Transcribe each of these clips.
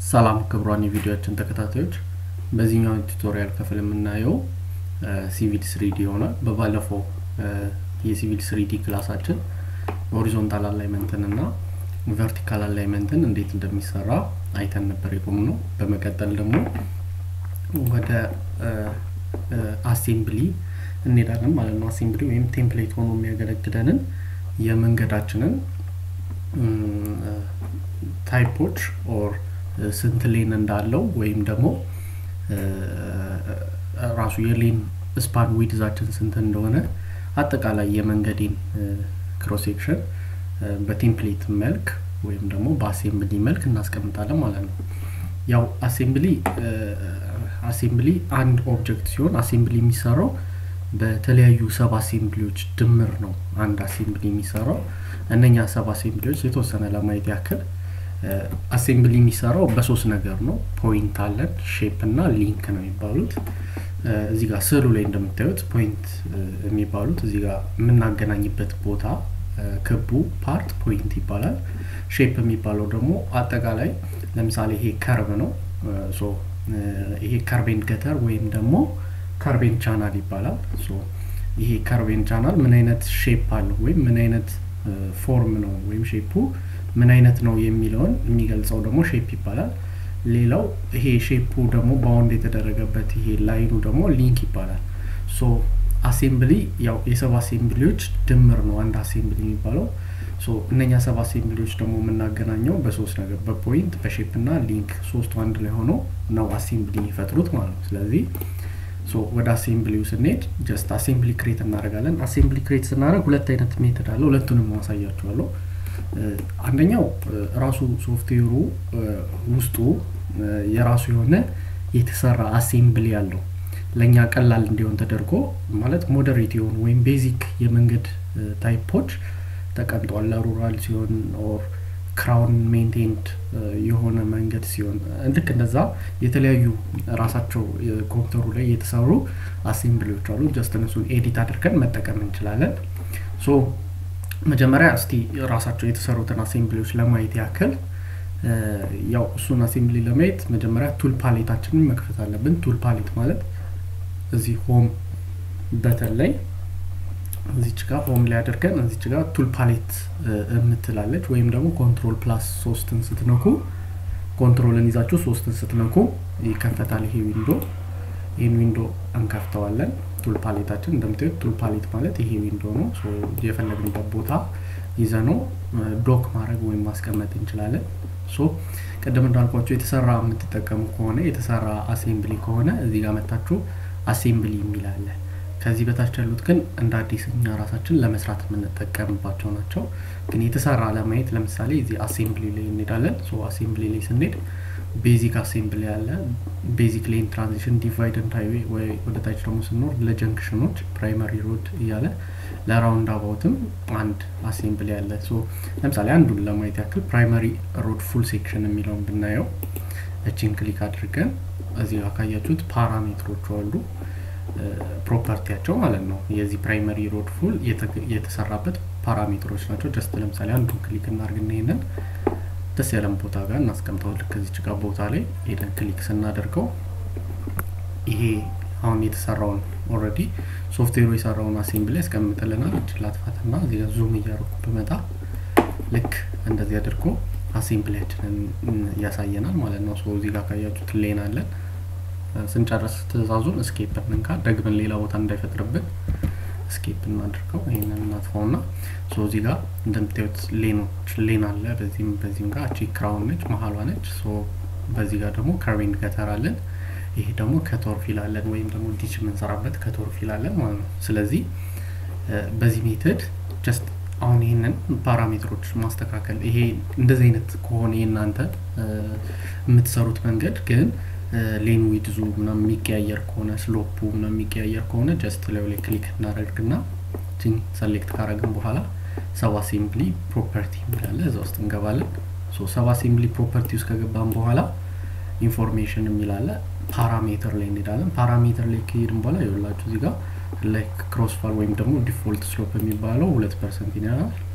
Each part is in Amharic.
ሰላም ክቡራን የቪዲዮችን ተከታታዮች በዚህኛው ቱቶሪያል ክፍል የምናየው ሲቪል ስሪዲ ይሆናል። በባለፈው የሲቪል ስሪዲ ክላሳችን ሆሪዞንታል አላይመንትን እና ቨርቲካል አላይመንትን እንዴት እንደሚሰራ አይተን ነበር የቆም ነው። በመቀጠል ደግሞ ወደ አሴምብሊ እንሄዳለን ማለት ነው። አሴምብሊ ወይም ቴምፕሌት ሆኖ የሚያገለግለንን የመንገዳችንን ታይፖች ኦር ስንት ሌን እንዳለው ወይም ደግሞ ራሱ የሌን ስፓን ዊድዛችን ስንት እንደሆነ አጠቃላይ የመንገዴን ክሮሴክሽን በቴምፕሌት መልክ ወይም ደግሞ በአሴምብሊ መልክ እናስቀምጣለን ማለት ነው። ያው አሴምብሊ አሴምብሊ አንድ ኦብጀክት ሲሆን አሴምብሊ የሚሰራው በተለያዩ ሰብ አሴምብሊዎች ድምር ነው አንድ አሴምብሊ የሚሰራው። እነኛ ሰብ አሴምብሊዎች የተወሰነ ለማየት ያክል አሴምብሊ የሚሰራው በሶስት ነገር ነው። ፖይንት አለን፣ ሼፕ እና ሊንክ ነው የሚባሉት። እዚህ ጋር ስዕሉ ላይ እንደምታዩት ፖይንት የሚባሉት እዚህ ጋር የምናገናኝበት ቦታ ክቡ ፓርት ፖይንት ይባላል። ሼፕ የሚባለው ደግሞ አጠቃላይ ለምሳሌ ይሄ ከርብ ነው። ሶ ይሄ ከርቤን ገተር ወይም ደግሞ ከርቤን ቻናል ይባላል። ሶ ይሄ ከርቤን ቻናል ምን አይነት ሼፕ አለው ወይም ምን አይነት ፎርም ነው ወይም ሼፑ ምን አይነት ነው የሚለውን የሚገልጸው ደግሞ ሼፕ ይባላል። ሌላው ይሄ ሼፑ ደግሞ ባውንድ የተደረገበት ይሄ ላይኑ ደግሞ ሊንክ ይባላል። ሶ አሴምብሊ ያው የሰብ አሴምብሊዎች ድምር ነው አንድ አሴምብሊ የሚባለው። ሶ እነኛ ሰብ አሴምብሊዎች ደግሞ የምናገናኘው በሶስት ነገር በፖይንት በሼፕ እና ሊንክ ሶስቱ አንድ ላይ ሆነው ነው አሴምብሊ የሚፈጥሩት ማለት ነው። ስለዚህ ሶ ወደ አሴምብሊው ስንሄድ ጀስት አሴምብሊ ክሬት እናደርጋለን። አሴምብሊ ክሬት ስናደርግ ሁለት አይነት ሜትድ አለ። ሁለቱንም ማሳያችኋለሁ። አንደኛው ራሱ ሶፍትዌሩ ውስጡ የራሱ የሆነ የተሰራ አሴምብሊ አለው። ለእኛ ቀላል እንዲሆን ተደርጎ ማለት ሞደሬት የሆኑ ወይም ቤዚክ የመንገድ ታይፖች ተቀምጧል። ለሩራል ሲሆን ኦር ክራውን ሜንቴንድ የሆነ መንገድ ሲሆን ልክ እንደዛ የተለያዩ ራሳቸው ኮምፒውተሩ ላይ የተሰሩ አሴምብሊዎች አሉ። ጀስት እነሱን ኤዲት አድርገን መጠቀም እንችላለን። ሶ መጀመሪያ እስቲ ራሳቸው የተሰሩትን አሴምብሊዎች ለማየት ያክል ያው እሱን አሴምብሊ ለማየት መጀመሪያ ቱል ፓሌታችንን መክፈት አለብን። ቱል ፓሌት ማለት እዚህ ሆም በተን ላይ እዚች ጋር ሆም ላይ አድርገን እዚች ጋር ቱል ፓሌት የምትላለች ወይም ደግሞ ኮንትሮል ፕላስ ሶስትን ስትነኩ ኮንትሮልን ይዛችሁ ሶስትን ስትነኩ ይከፈታል ይሄ ዊንዶ። ይህን ዊንዶ እንከፍተዋለን። ቱል ፓሌታችን እንደምታዩት ቱል ፓሌት ማለት ይሄ ዊንዶ ነው። የፈለግንበት ቦታ ይዘነው ዶክ ማድረግ ወይም ማስቀመጥ እንችላለን። ሶ ቅድም እንዳልኳቸው የተሰራ የምትጠቀሙ ከሆነ የተሰራ አሴምብሊ ከሆነ እዚህ ጋር መታችሁ አሴምብሊ የሚል አለ። ከዚህ በታች ያሉት ግን እንደ አዲስ እኛ ራሳችን ለመስራት የምንጠቀምባቸው ናቸው። ግን የተሰራ ለማየት ለምሳሌ እዚህ አሴምብሊ ላይ እንሄዳለን። ሶ አሴምብሊ ላይ ስንሄድ ቤዚክ አሴምብሊ አለ። ቤዚክ ሌን ትራንዚሽን፣ ዲቫይድ ኤንድ ሃይዌይ ወይ ወደ ታች ደግሞ ስንኖር ለጀንክሽኖች ፕራይመሪ ሮድ እያለ ለራውንድ አባውትም አንድ አሴምብሊ አለ። ሶ ለምሳሌ አንዱን ለማየት ያክል ፕራይመሪ ሮድ ፉል ሴክሽን የሚለውን ብናየው እችን ክሊክ አድርገን እዚህ ጋር ካያችሁት ፓራሜትሮቹ አሉ ፕሮፐርቲያቸው ማለት ነው። የዚህ ፕራይመሪ ሮድ ፉል የተሰራበት ፓራሜትሮች ናቸው። ጀስት ለምሳሌ አንዱን ክሊክ እናድርግና ይሄንን ደስ ያለን ቦታ ጋር እናስቀምጠው። ልክ እዚች ጋር ቦታ ላይ ሄደን ክሊክ ስናደርገው ይሄ አሁን የተሰራውን ኦልሬዲ ሶፍትዌሩ የሰራውን አሴምብሊ ያስቀምጥልናል። እችን ላጥፋትና እዚህ ጋር ዙም እያደረኩ ብመጣ ልክ እንደዚህ አድርጎ አሴምብሊያችንን ያሳየናል ማለት ነው። ሶ እዚህ ጋር ካያችሁት ሌን አለን። ስንጨርስ ትእዛዙን እስኬፕ እንንካ፣ ደግመን ሌላ ቦታ እንዳይፈጥርብን እስኬፕ እናድርገው። ይህንን እናጥፋውና ሶ እዚህ ጋር እንደምታዩት ሌኖች ሌን አለ። በዚህም በዚህም ጋር እቺ ክራውን ነች፣ መሀሏ ነች። ሶ በዚህ ጋር ደግሞ ከርቤን ገተር አለን። ይሄ ደግሞ ከቶርፊል አለን ወይም ደግሞ ዲች የምንሰራበት ከቶርፊል አለን ማለት ነው። ስለዚህ በዚህ ሜትድ ጀስት አሁን ይህንን ፓራሜትሮች ማስተካከል ይሄ እንደዚህ አይነት ከሆነ የእናንተ የምትሰሩት መንገድ ግን ሌን ዊድዙ ምናምን የሚቀያየር ከሆነ ስሎፑ ምናምን የሚቀያየር ከሆነ ጀስት ላይ ላይ ክሊክ እናደርግና ችን ሰሌክት ካረግን በኋላ ሰብ አሴምብሊ ፕሮፐርቲ የሚላለ እዛ ውስጥ እንገባለን። ሰብ አሴምብሊ ፕሮፐርቲ ውስጥ ከገባን በኋላ ኢንፎርሜሽን የሚላለ ፓራሜትር ላይ እንሄዳለን። ፓራሜትር ላይ ከሄድን በኋላ ይኸውላችሁ እዚህ ጋር ላይክ ክሮስፋል ወይም ደግሞ ዲፎልት ስሎፕ የሚባለው ሁለት ፐርሰንት ይናል።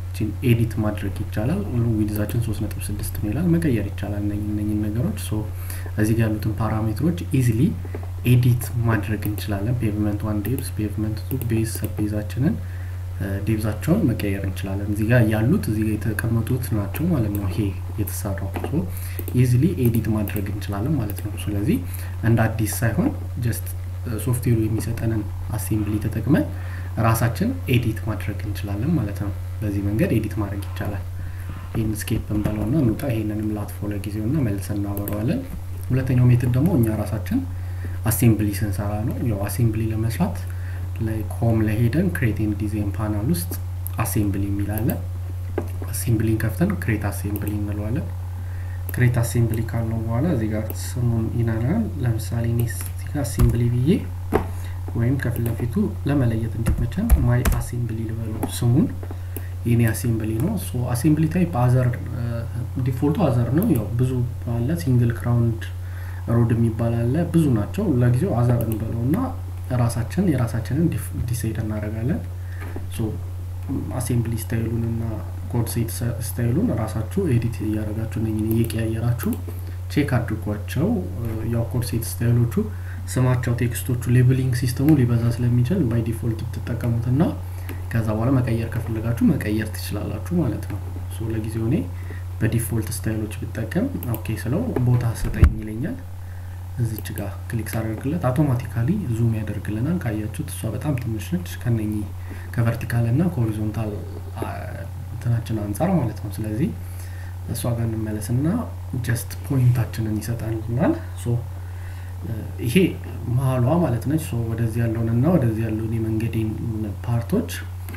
ኤዲት ማድረግ ይቻላል። ዊድዛችን ሶስት ነጥብ ስድስት ነው ይላል። መቀየር ይቻላል እነኝን ነገሮች። ሶ እዚህ ጋር ያሉትን ፓራሜትሮች ኢዚሊ ኤዲት ማድረግ እንችላለን። ፔቭመንት ዋን ዴብዝ፣ ፔቭመንት ቱ ቤዝ ሰቤዛችንን ዴብዛቸውን መቀየር እንችላለን። እዚህ ጋር ያሉት እዚህ ጋር የተቀመጡት ናቸው ማለት ነው። ይሄ የተሰራው ሶ ኢዚሊ ኤዲት ማድረግ እንችላለን ማለት ነው። ስለዚህ እንደ አዲስ ሳይሆን ጀስት ሶፍትዌሩ የሚሰጠንን አሴምብሊ ተጠቅመን ራሳችን ኤዲት ማድረግ እንችላለን ማለት ነው። በዚህ መንገድ ኤዲት ማድረግ ይቻላል። ይህን ስኬፕ እንበለውና እንውጣ። ይሄንንም ላጥፎ ለጊዜው ና መልሰን እናበረዋለን። ሁለተኛው ሜትድ ደግሞ እኛ ራሳችን አሴምብሊ ስንሰራ ነው። ያው አሴምብሊ ለመስራት ሆም ላይ ሄደን ክሬቲንግ ዲዛይን ፓናል ውስጥ አሴምብሊ የሚላለን አሴምብሊን ከፍተን ክሬት አሴምብሊ እንለዋለን። ክሬት አሴምብሊ ካልነው በኋላ እዚህ ጋር ስሙን ይነናል። ለምሳሌ እኔ እዚህ ጋር አሴምብሊ ብዬ ወይም ከፊት ለፊቱ ለመለየት እንዲመቸን ማይ አሴምብሊ ልበለው ስሙን የኔ አሴምብሊ ነው። ሶ አሴምብሊ ታይፕ አዘር ዲፎልቱ አዘር ነው። ያው ብዙ አለ። ሲንግል ክራውንድ ሮድ የሚባል አለ። ብዙ ናቸው። ለጊዜው አዘር እንበለው እና ራሳችን የራሳችንን ዲሳይድ እናደርጋለን። ሶ አሴምብሊ ስታይሉን እና ኮድ ሴት ስታይሉን ራሳችሁ ኤዲት እያደረጋችሁ ነኝን እየቀያየራችሁ ቼክ አድርጓቸው። ያው ኮድ ሴት ስታይሎቹ ስማቸው፣ ቴክስቶቹ፣ ሌብሊንግ ሲስተሙ ሊበዛ ስለሚችል ባይ ዲፎልት ብትጠቀሙት እና ከዛ በኋላ መቀየር ከፈለጋችሁ መቀየር ትችላላችሁ ማለት ነው። ሶ ለጊዜው እኔ በዲፎልት ስታይሎች ብጠቀም ኦኬ ስለው ቦታ ስጠኝ ይለኛል። እዚች ጋር ክሊክ ሳደርግለት አውቶማቲካሊ ዙም ያደርግልናል። ካያችሁት እሷ በጣም ትንሽ ነች ከነኚህ ከቨርቲካል እና ከሆሪዞንታል እንትናችን አንጻር ማለት ነው። ስለዚህ እሷ ጋር እንመለስና ጀስት ፖይንታችንን ይሰጣልናል። ሶ ይሄ መሀሏ ማለት ነች። ሶ ወደዚህ ያለውንና ወደዚህ ያለውን የመንገዴን ፓርቶች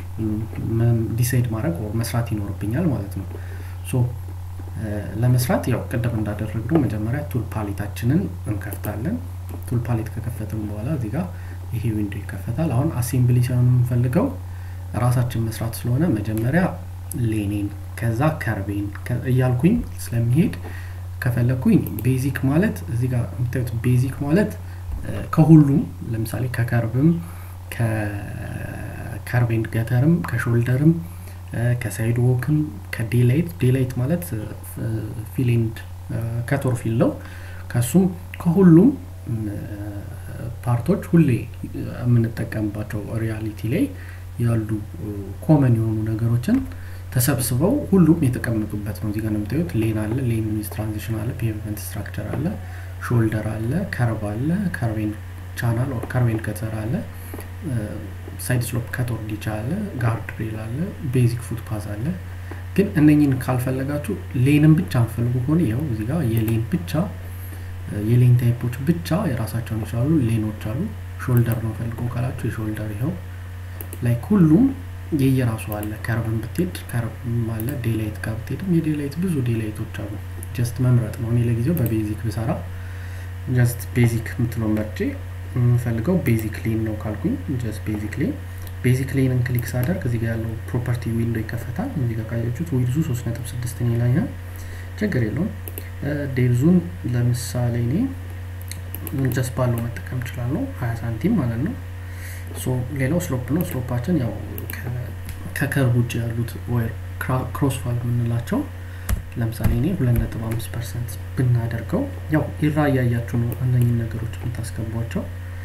ዲሳይድ ማድረግ መስራት ይኖርብኛል ማለት ነው። ሶ ለመስራት ያው ቅድም እንዳደረግነው መጀመሪያ ቱል ፓሌታችንን እንከፍታለን። ቱል ፓሌት ከከፈትን በኋላ እዚህ ጋር ይሄ ዊንዶ ይከፈታል። አሁን አሴምብሊ ሳይሆን የምንፈልገው ራሳችን መስራት ስለሆነ መጀመሪያ ሌኔን ከዛ ከርቤን እያልኩኝ ስለሚሄድ ከፈለግኩኝ ቤዚክ ማለት እዚህ ጋር የምታዩት ቤዚክ ማለት ከሁሉም ለምሳሌ ከከርብም ከከርቤንድ ገተርም ከሾልደርም ከሳይድ ዎክም ከዴላይት ዴላይት ማለት ፊሌንድ ከቶር ፊል ነው። ከሱም ከሁሉም ፓርቶች ሁሌ የምንጠቀምባቸው ሪያሊቲ ላይ ያሉ ኮመን የሆኑ ነገሮችን ተሰብስበው ሁሉም የተቀመጡበት ነው። እዚጋ እንደምታዩት ሌን አለ፣ ሌን ሚዝ ትራንዚሽን አለ፣ ፔቭመንት ስትራክቸር አለ፣ ሾልደር አለ፣ ከርብ አለ፣ ከርቬን ቻናል ከርቬን ከተር አለ፣ ሳይድ ስሎፕ ከቶር ዲቻ አለ፣ ጋርድ ሬል አለ፣ ቤዚክ ፉት ፓዝ አለ። ግን እነኝን ካልፈለጋችሁ ሌንን ብቻ አንፈልጉ ከሆነ ይኸው እዚህ ጋር የሌን ብቻ የሌን ታይፖች ብቻ የራሳቸውን ይችላሉ ሌኖች አሉ። ሾልደር ነው ፈልገው ካላችሁ የሾልደር ይኸው ላይክ ሁሉም የየራሱ አለ። ከርብን ብትሄድ ከርብም አለ። ዴላይት ጋር ብትሄድም የዴላይት ብዙ ዴላይቶች አሉ። ጀስት መምረጥ ነው። እኔ ለጊዜው በቤዚክ ብሰራ ጀስት ቤዚክ የምትለው መርጬ የምፈልገው ቤዚክ ሌን ነው ካልኩኝ ጀስት ቤዚክ ሌን ቤዚክ ሌንን ክሊክ ሳደርግ እዚህ ጋር ያለው ፕሮፐርቲ ዊንዶ ይከፈታል። እዚህ ጋር ካያችሁት ዊድዙ ሶስት ነጥብ ስድስት ይላኛል። ችግር የለውም። ዴልዙን ለምሳሌ እኔ ጀስት ባለው መጠቀም እችላለሁ። ሀያ ሳንቲም ማለት ነው። ሶ ሌላው ስሎፕ ነው። ስሎፓችን ያው ከከርብ ውጭ ያሉት ወይ ክሮስ ፋል የምንላቸው ለምሳሌ እኔ ሁለት ነጥብ አምስት ፐርሰንት ብናደርገው ያው ኢራ እያያችሁ ነው እነኝን ነገሮች የምታስገቧቸው።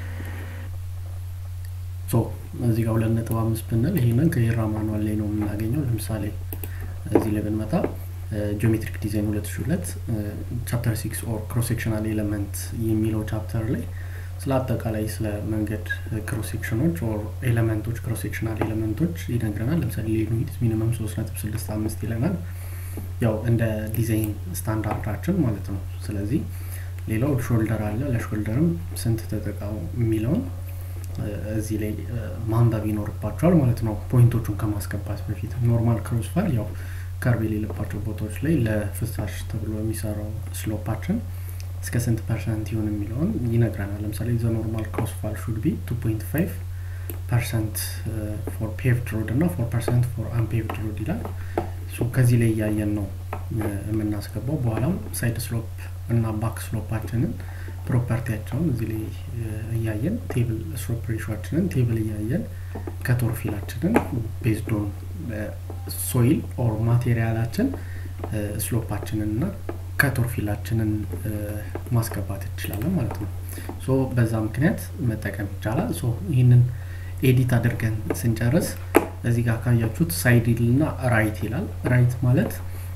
ሶ እዚህ ጋር ሁለት ነጥብ አምስት ብንል ይህንን ከኢራ ማኑዋል ላይ ነው የምናገኘው። ለምሳሌ እዚህ ላይ ብንመጣ ጂኦሜትሪክ ዲዛይን ሁለት ሺ ሁለት ቻፕተር ሲክስ ኦር ክሮስ ሴክሽናል ኤሌመንት የሚለው ቻፕተር ላይ ስለ አጠቃላይ ስለ መንገድ ክሮስ ሴክሽኖች ኦር ኤሌመንቶች ክሮስ ሴክሽናል ኤሌመንቶች ይነግረናል። ለምሳሌ ሌኑዊት ሚኒመም ሶስት ነጥብ ስድስት አምስት ይለናል። ያው እንደ ዲዛይን ስታንዳርዳችን ማለት ነው። ስለዚህ ሌላው ሾልደር አለ። ለሾልደርም ስንት ተጠቃሙ የሚለውን እዚህ ላይ ማንበብ ይኖርባቸዋል ማለት ነው። ፖይንቶቹን ከማስገባት በፊት ኖርማል ክሮስ ፋል ያው ከርብ የሌለባቸው ቦታዎች ላይ ለፍሳሽ ተብሎ የሚሰራው ስሎፓችን እስከ ስንት ፐርሰንት ይሆን የሚለውን ይነግረናል። ለምሳሌ ዘ ኖርማል ክሮስ ፋል ሹድ ቢ ቱ ፖይንት ፋይቭ ፐርሰንት ፎር ፔቭድ ሮድ እና ፎር ፐርሰንት ፎር አንፔቭድ ሮድ ይላል። ከዚህ ላይ እያየን ነው የምናስገባው። በኋላም ሳይድ ስሎፕ እና ባክ ስሎፓችንን ፕሮፐርቲያቸውን እዚህ ላይ እያየን ቴብል ስሎፕ ሬሾችንን ቴብል እያየን ከቶር ፊላችንን ቤዝዶን ሶይል ኦር ማቴሪያላችን ስሎፓችንን እና ከቶር ፊላችንን ማስገባት እንችላለን ማለት ነው። ሶ በዛ ምክንያት መጠቀም ይቻላል። ሶ ይህንን ኤዲት አድርገን ስንጨርስ እዚህ ጋር ካያችሁት ሳይድ እና ራይት ይላል። ራይት ማለት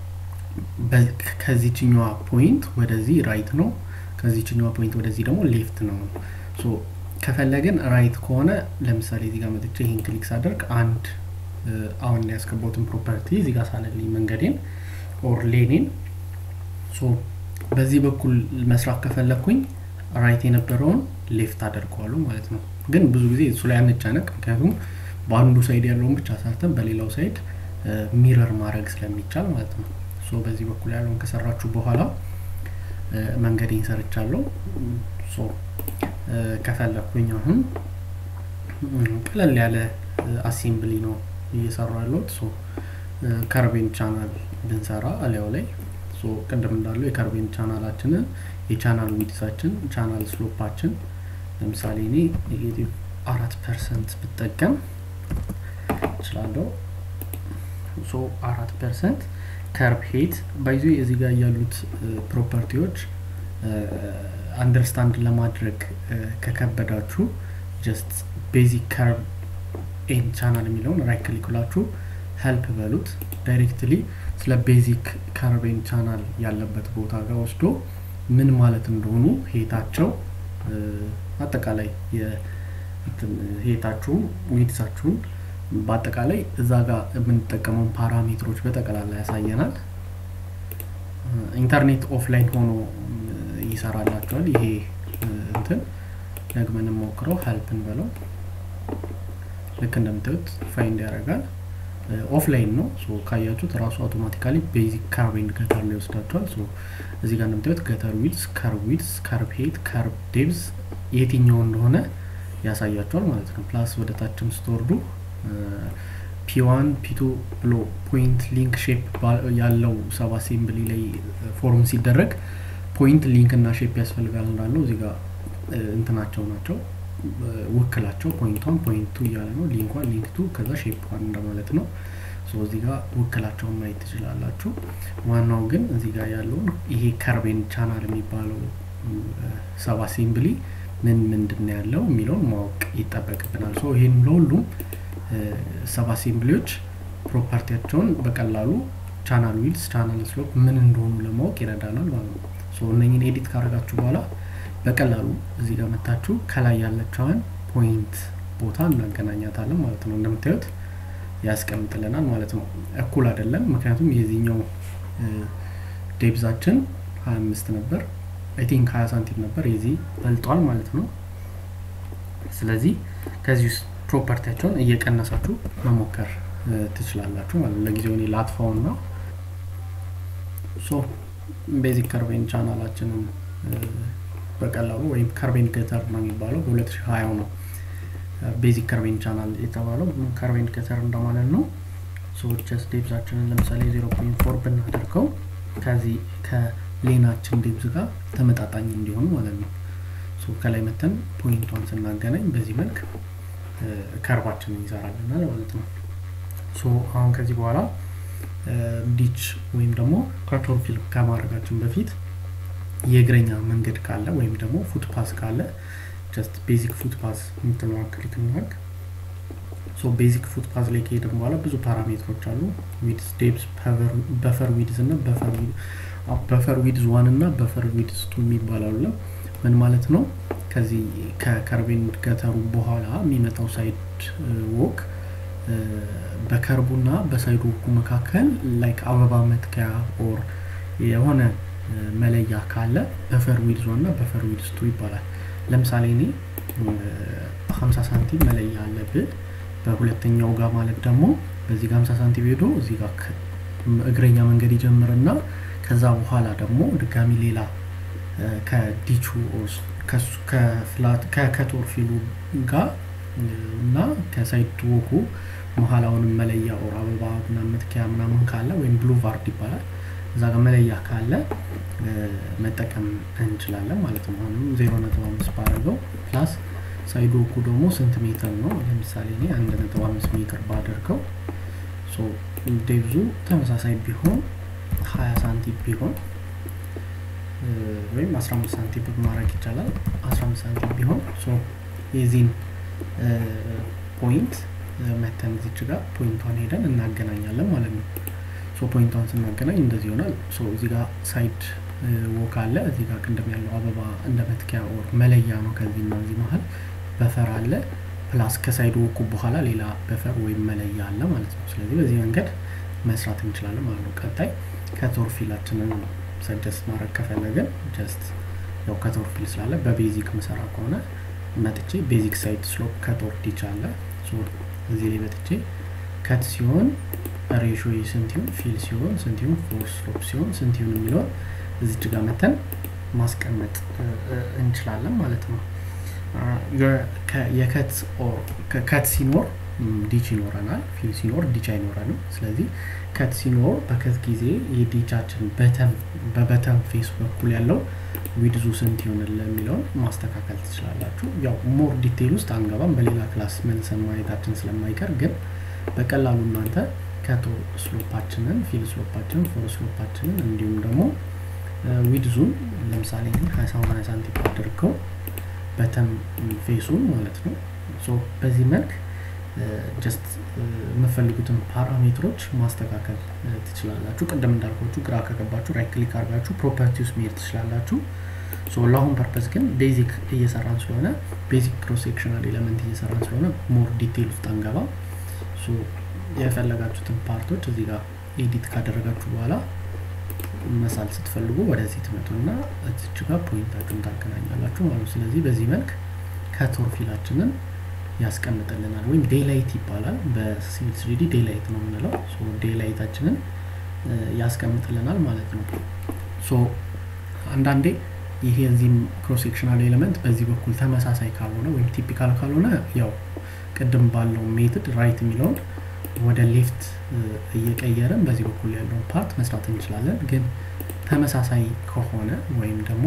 ከዚችኛዋ ፖይንት ወደዚህ ራይት ነው፣ ከዚችኛዋ ፖይንት ወደዚህ ደግሞ ሌፍት ነው። ሶ ከፈለግን ራይት ከሆነ ለምሳሌ እዚህ ጋር መጥቼ ይህን ክሊክ ሳደርግ አንድ አሁን ያስገባሁትን ፕሮፐርቲ እዚህ ጋር ሳለልኝ መንገዴን ኦር ሌኔን ሶ በዚህ በኩል መስራት ከፈለግኩኝ ራይት የነበረውን ሌፍት አደርገዋሉ ማለት ነው። ግን ብዙ ጊዜ እሱ ላይ አንጨነቅ፣ ምክንያቱም በአንዱ ሳይድ ያለውን ብቻ ሰርተን በሌላው ሳይድ ሚረር ማድረግ ስለሚቻል ማለት ነው። ሶ በዚህ በኩል ያለውን ከሰራችሁ በኋላ መንገዴን ሰርቻለሁ። ሶ ከፈለግኩኝ አሁን ቀለል ያለ አሴምብሊ ነው እየሰሩ ያለሁት። ሶ ከርቤን ቻናል ብንሰራ አሊያው ላይ ቅድም እንዳለው የከርቤን ቻናላችንን የቻናል ዊድሳችን ቻናል ስሎፓችን ለምሳሌ እኔ ኔጌቲቭ አራት ፐርሰንት ብጠቀም እችላለሁ። ሶ አራት ፐርሰንት ከርብ ሄት ባይዞ እዚህ ጋር ያሉት ፕሮፐርቲዎች አንደርስታንድ ለማድረግ ከከበዳችሁ ጀስት ቤዚክ ከርብ ኤን ቻናል የሚለውን ራይት ክሊክ ብላችሁ ሄልፕ በሉት ዳይሬክትሊ ስለ ቤዚክ ከርቤን ቻናል ያለበት ቦታ ጋር ወስዶ ምን ማለት እንደሆኑ ሄታቸው አጠቃላይ ሄታችሁን ዊድሳችሁን በአጠቃላይ እዛ ጋር የምንጠቀመውን ፓራሜትሮች በጠቅላላ ያሳየናል። ኢንተርኔት ኦፍላይን ሆኖ ይሰራላቸዋል። ይሄ እንትን ደግመን ሞክረው ሄልፕን በለው ልክ እንደምታዩት ፋይንድ ያደርጋል። ኦፍላይን ነው ካያችሁት ራሱ አውቶማቲካሊ ቤዚክ ከርብ ገተር ላይ ይወስዳቸዋል። እዚህ ጋር እንደምታዩት ገተር ዊድስ፣ ከርብ ዊድስ፣ ከርብ ሄት፣ ከርብ ዴብዝ የትኛው እንደሆነ ያሳያቸዋል ማለት ነው። ፕላስ ወደ ታችም ስትወርዱ ፒዋን ፒቱ ብሎ ፖይንት ሊንክ ሼፕ ያለው ሰብ አሴምብሊ ላይ ፎርም ሲደረግ ፖይንት ሊንክ እና ሼፕ ያስፈልጋል እንዳለው እዚህ ጋር እንትናቸው ናቸው ውክላቸው ፖይንቷን ፖይንቱ እያለ ነው ሊንኳን ሊንክቱ ከዛ ሼፕዋን እንደማለት ነው። እዚህ ጋር ውክላቸውን ማየት ትችላላችሁ። ዋናው ግን እዚህ ጋር ያለውን ይሄ ከርቤን ቻናል የሚባለው ሰብ አሴምብሊ ምን ምንድን ነው ያለው የሚለውን ማወቅ ይጠበቅብናል። ሶ ይህን ለሁሉም ሰብ አሴምብሊዎች ፕሮፐርቲያቸውን በቀላሉ ቻናል ዊድስ፣ ቻናል ስሎፕ ምን እንደሆኑ ለማወቅ ይረዳናል ማለት ነው። እነኝን ኤዲት ካደረጋችሁ በኋላ በቀላሉ እዚህ ጋር መታችሁ ከላይ ያለችዋን ፖይንት ቦታ እናገናኛታለን ማለት ነው። እንደምታዩት ያስቀምጥልናል ማለት ነው። እኩል አይደለም፣ ምክንያቱም የዚህኛው ዴብዛችን ሀያ አምስት ነበር አይ ቲንክ ሀያ ሳንቲም ነበር፣ የዚህ በልጧል ማለት ነው። ስለዚህ ከዚህ ውስጥ ፕሮፐርቲያቸውን እየቀነሳችሁ መሞከር ትችላላችሁ ማለት ነው። ለጊዜው እኔ ላጥፋውና ሶ ቤዚክ ከርቤን ቻናላችንን በቀላሉ ወይም ከርቤን ገተር ነው የሚባለው በ2020 ነው ቤዚክ ከርቤን ቻናል የተባለው ከርቤን ገተር እንደማለት ነው። ጀስት ዴብዛችንን ለምሳሌ 0.4 ብናደርገው ከዚህ ከሌናችን ዴብዝ ጋር ተመጣጣኝ እንዲሆኑ ማለት ነው። ከላይ መተን ፖይንቷን ስናገናኝ በዚህ መልክ ከርባችንን ይሰራልናል ማለት ነው። አሁን ከዚህ በኋላ ዲች ወይም ደግሞ ከቶር ፊልም ከማድረጋችን በፊት የእግረኛ መንገድ ካለ ወይም ደግሞ ፉት ፓስ ካለ ጀስት ቤዚክ ፉት ፓስ የምትለዋን ክሊክ እናድርግ። ሶ ቤዚክ ፉት ፓስ ላይ ከሄድን በኋላ ብዙ ፓራሜትሮች አሉ። ዊድስ፣ ዴፕስ፣ በፈር ዊድዝ እና በፈር ዊድዝ ዋን እና በፈር ዊድዝ ቱ የሚባላሉ ምን ማለት ነው? ከዚህ ከከርቤን ገተሩ በኋላ የሚመጣው ሳይድ ወክ በከርቡና በሳይድ ወኩ መካከል ላይክ አበባ መትከያ ኦር የሆነ መለያ ካለ በፈር ዊድዝ ዋን እና በፈር ዊድዝ ቱ ይባላል። ለምሳሌ እኔ 50 ሳንቲም መለያ አለብን በሁለተኛው ጋር ማለት ደግሞ በዚህ ጋር 50 ሳንቲም ሄዶ እዚህ ጋር እግረኛ መንገድ ይጀምርና ከዛ በኋላ ደግሞ ድጋሚ ሌላ ከዲቹ ከፍላት ከከቶር ፊሉ ጋር እና ከሳይድ ወኩ መሀል አሁንም መለያ ኦር አበባ ምናምን መትኪያ ምናምን ካለ ወይም ብሉ ቫርድ ይባላል እዛ ጋር መለያ ካለ መጠቀም እንችላለን ማለት ነው። አሁንም ዜሮ ነጥብ አምስት ባደርገው ፕላስ ሳይድ ወኩ ደግሞ ስንት ሜትር ነው? ለምሳሌ እኔ አንድ ነጥብ አምስት ሜትር ባደርገው ዴብዙ ተመሳሳይ ቢሆን ሀያ ሳንቲም ቢሆን ወይም አስራ አምስት ሳንቲም ማድረግ ይቻላል። አስራ አምስት ሳንቲም ቢሆን የዚህን ፖይንት መተን እዚች ጋር ፖይንቷን ሄደን እናገናኛለን ማለት ነው። ፖይንቷን ስናገናኝ እንደዚህ ይሆናል። እዚህ ጋር ሳይድ ወክ አለ። እዚህ ጋር ቅድም ያለው አበባ እንደ መትኪያ ኦር መለያ ነው። ከዚህ እና እዚህ መሀል በፈር አለ። ፕላስ ከሳይድ ወኩ በኋላ ሌላ በፈር ወይም መለያ አለ ማለት ነው። ስለዚህ በዚህ መንገድ መስራት እንችላለን ማለት ነው። ቀጣይ ከቶር ፊላችንን ነው ሰጀስት ማድረግ ከፈለግን ጀስት ያው ከቶር ፊል ስላለ በቤዚክ ምሰራ ከሆነ መጥቼ ቤዚክ ሳይድ ስሎፕ ከቶር ዲች አለ እዚህ ላይ መጥቼ ከት ሲሆን ሬሾ ስንት ይሁን ፊል ሲሆን ስንት ይሁን ፎር ስሎፕ ሲሆን ስንት ይሁን የሚለውን እዚች ጋር መተን ማስቀመጥ እንችላለን ማለት ነው። የከት ሲኖር ዲች ይኖረናል፣ ፊል ሲኖር ዲች አይኖረንም። ስለዚህ ከት ሲኖር በከት ጊዜ የዲቻችን በበተን ፌስ በኩል ያለው ዊድዙ ስንት ይሆንል የሚለውን ማስተካከል ትችላላችሁ። ያው ሞር ዲቴይል ውስጥ አንገባም፣ በሌላ ክላስ መልሰን ማየታችን ስለማይቀር ግን በቀላሉ እናንተ ከቶ ስሎፓችንን ፊል ስሎፓችንን ፎር ስሎፓችንን እንዲሁም ደግሞ ዊድዙን ለምሳሌ ሀያ ሳንቲም አድርገው በተን ፌሱን ማለት ነው። በዚህ መልክ ጀስት የምፈልጉትን ፓራሜትሮች ማስተካከል ትችላላችሁ። ቅድም እንዳልኳችሁ ግራ ከገባችሁ ራይት ክሊክ አድርጋችሁ ፕሮፐርቲውስ መሄድ ትችላላችሁ። ለአሁን ፐርፐስ ግን ቤዚክ እየሰራን ስለሆነ ቤዚክ ክሮስ ሴክሽናል ኤለመንት እየሰራን ስለሆነ ሞር ዲቴይል ውስጥ አንገባ። የፈለጋችሁትን ፓርቶች እዚህ ጋር ኤዲት ካደረጋችሁ በኋላ መሳል ስትፈልጉ ወደዚህ ትመጡና እዚች ጋር ፖይንታችሁን ታገናኛላችሁ ማለት ነው። ስለዚህ በዚህ መልክ ከቶር ፊላችንን ያስቀምጥልናል ወይም ዴላይት ይባላል። በሲቪል ስሪዲ ዴላይት ነው የምንለው። ዴላይታችንን ያስቀምጥልናል ማለት ነው። አንዳንዴ ይሄ እዚህም ክሮስ ሴክሽናል ኤሌመንት በዚህ በኩል ተመሳሳይ ካልሆነ ወይም ቲፒካል ካልሆነ ያው ቅድም ባለው ሜትድ ራይት የሚለውን ወደ ሌፍት እየቀየርን በዚህ በኩል ያለውን ፓርት መስራት እንችላለን። ግን ተመሳሳይ ከሆነ ወይም ደግሞ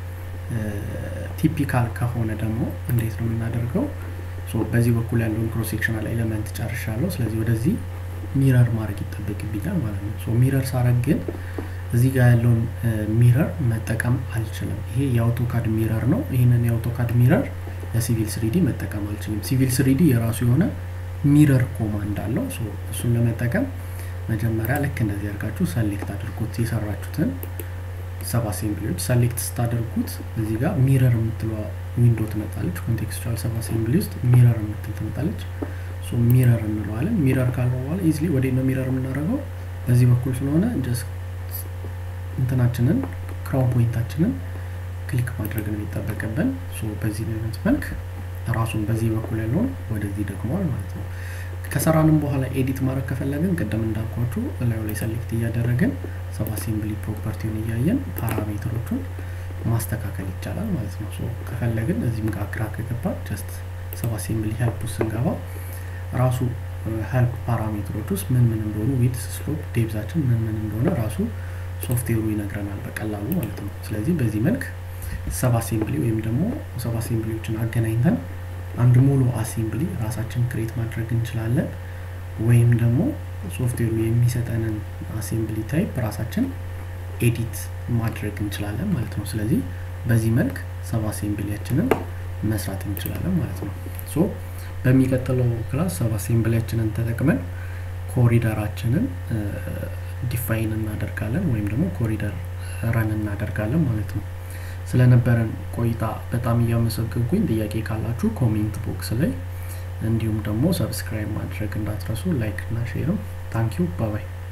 ቲፒካል ከሆነ ደግሞ እንዴት ነው የምናደርገው? በዚህ በኩል ያለውን ክሮስ ሴክሽናል ኤሌመንት ጨርሻለሁ። ስለዚህ ወደዚህ ሚረር ማድረግ ይጠበቅብኛል ማለት ነው። ሚረር ሳረግ ግን እዚህ ጋር ያለውን ሚረር መጠቀም አልችልም። ይሄ የአውቶካድ ሚረር ነው። ይህንን የአውቶካድ ሚረር ለሲቪል ስሪዲ መጠቀም አልችልም። ሲቪል ስሪዲ የራሱ የሆነ ሚረር ኮማንድ አለው። እሱን ለመጠቀም መጀመሪያ ልክ እንደዚህ አድርጋችሁ ሰሌክት አድርጉት የሰራችሁትን ሰብ አሴምብሊዎች ሰሌክት ስታደርጉት እዚህ ጋር ሚረር የምትለዋ ዊንዶ ትመጣለች። ኮንቴክስቹዋል ሰብ አሴምብሊ ውስጥ ሚረር የምትል ትመጣለች። ሚረር እንለዋለን። ሚረር ካልነው በኋላ ኢዝሊ ወደ ነው ሚረር የምናደርገው በዚህ በኩል ስለሆነ ጀስት እንትናችንን ክራውን ፖይንታችንን ክሊክ ማድረግ ነው የሚጠበቅብን። በዚህ አይነት መልክ ራሱን በዚህ በኩል ያለውን ወደዚህ ደግሟል ማለት ነው። ከሰራንም በኋላ ኤዲት ማድረግ ከፈለግን ቅድም እንዳልኳችሁ እላዩ ላይ ሰሌክት እያደረግን ሰብ አሴምብሊ ፕሮፐርቲውን እያየን ፓራሜትሮቹን ማስተካከል ይቻላል ማለት ነው። ከፈለግን እዚህም ጋር ግራ ከገባ ጀስት ሰብ አሴምብሊ ሄልፕ ውስጥ ስንገባ ራሱ ሄልፕ ፓራሜትሮች ውስጥ ምን ምን እንደሆኑ ዊድስ፣ ስሎፕ፣ ዴብዛችን ምን ምን እንደሆነ ራሱ ሶፍትዌሩ ይነግረናል በቀላሉ ማለት ነው። ስለዚህ በዚህ መልክ ሰብ አሴምብሊ ወይም ደግሞ ሰብ አሴምብሊዎችን አገናኝተን አንድ ሙሉ አሴምብሊ ራሳችን ክሬት ማድረግ እንችላለን። ወይም ደግሞ ሶፍትዌሩ የሚሰጠንን አሴምብሊ ታይፕ ራሳችን ኤዲት ማድረግ እንችላለን ማለት ነው። ስለዚህ በዚህ መልክ ሰብ አሴምብሊያችንን መስራት እንችላለን ማለት ነው። ሶ በሚቀጥለው ክላስ ሰብ አሴምብሊያችንን ተጠቅመን ኮሪደራችንን ዲፋይን እናደርጋለን ወይም ደግሞ ኮሪደር ረን እናደርጋለን ማለት ነው። ስለነበረን ቆይታ በጣም እያመሰገንኩኝ ጥያቄ ካላችሁ ኮሜንት ቦክስ ላይ እንዲሁም ደግሞ ሰብስክራይብ ማድረግ እንዳትረሱ፣ ላይክ እና ሼርም ታንኪዩ ባባይ